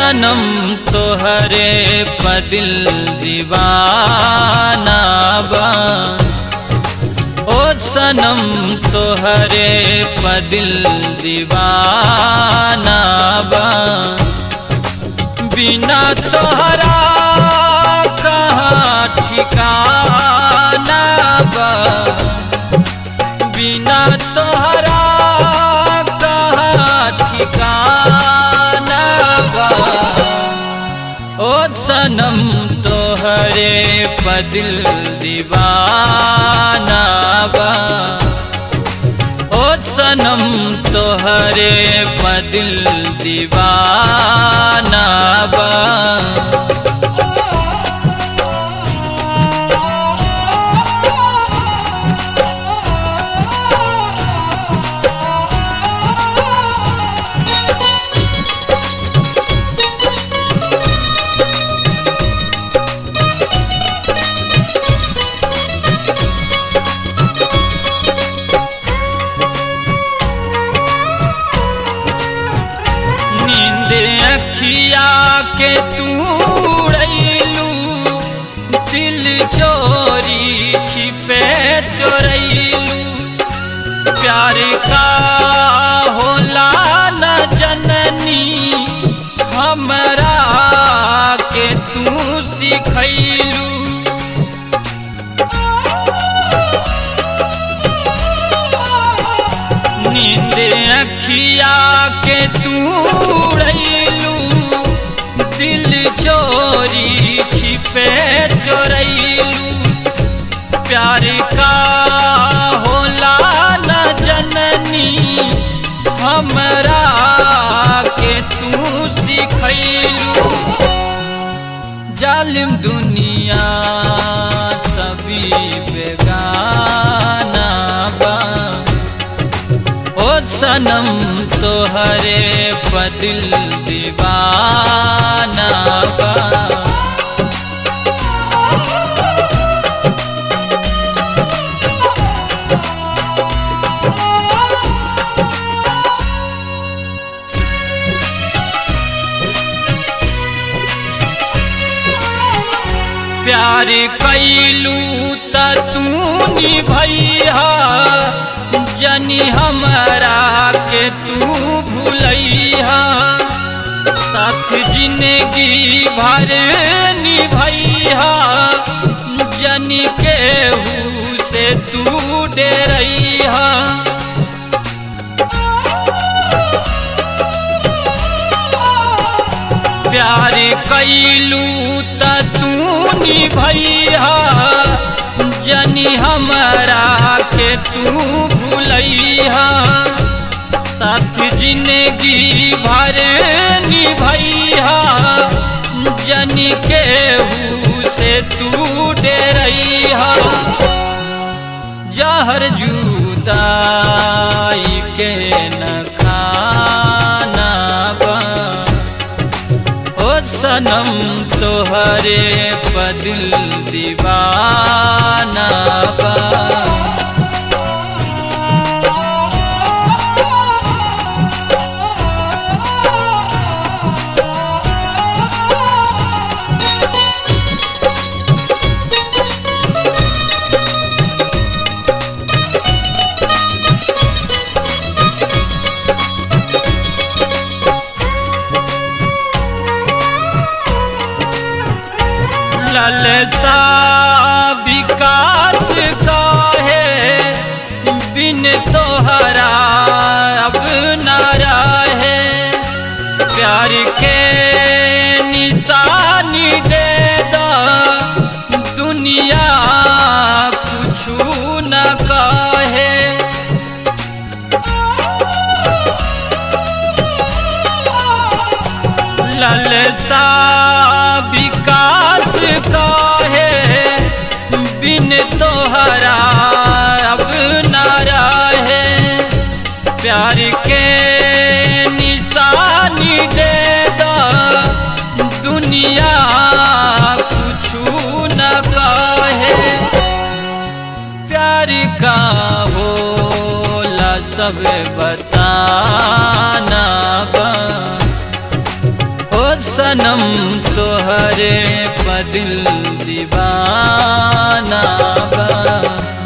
सनम तोहरे पदिल दीवाना बा ओ सनम तोहरे पदिल दीवाना बा बिना तोहरा कहाँ ठिकाना बा बिना तोहरा कहाँ ठिकाना बा ओ सनम तोहरे पदिल दीवाना बा ओ सनम तोहरे पदिल दीवाना बा नींद अखिया के तू उड़ैलू दिल चोरी छिपे चोरैलू प्यार का होला न जननी हमरा के तू सिखैलू नींद अखिया के तू उड़ैलू दिल चोरी छिपे चोरैलू प्यार का होला न जननी हमरा के तू सिखैलू जालिम दुनिया सभी बेगाना बा ओ सनम तोहरे बदिल दीवाना बा प्यार कैलू त तू निभैया जनी हमरा के तू भूलैया साथ जिंदगी भर निभैया जनी केहू से तू डेरैया प्यार कैलू त तू निभैया जनी हमरा के तू भूलैया साथ जिंदगी भर निभैया जनी केहू से तू डेरैया जहर जुदाई के न खाना बा ओ सनम तोहरे बदिल दीवाना बा ललसा विकास का है बिन तोहरा अब नारा है प्यार के निशानी दे दो दुनिया कुछ न कहे ललसा विकास का है बिन तोहरा अब नारा है प्यार के निशानी दे दो दुनिया कुछ न कहे प्यार का होला सब बताना बा ओ स सनम तोहरे पदिल दीवाना बा